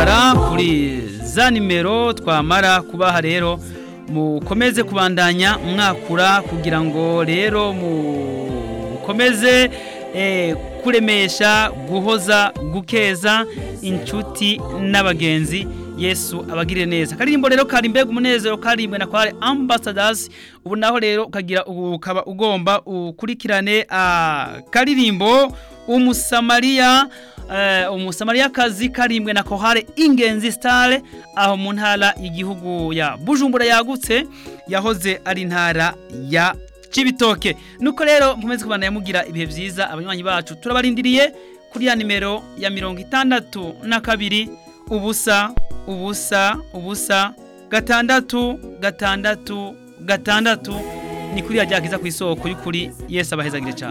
muhamagara kuri za nimero twamara kubaha rero mukomeze kubandanya mwakura kugira ngo rero mukomeze kuremesha guhoza gukeza inshuti n'abagenzi yesu abagire neza karirimbo rero kari mbega umunezero karimbwe na kware ambassadors ubu naho rero ukagira ukaba ugomba ukurikirane karirimbo umusamariya umusamariya kazi karimbwe na kohare ingenzi stare aho mu ntara y'igihugu ya bujumbura yagutse yahoze ari intara ya Cibitoke nuko rero mpumeze kubana yamugira ibihe byiza abanywanyi bacu turabarindiriye kuri ya nimero ya mirongo itandatu na kabiri ubusa ubusa ubusa gatandatu gatandatu gatandatu ni kuri yajyakiza ku isoko y'ukuri Yesu abahezagire cyane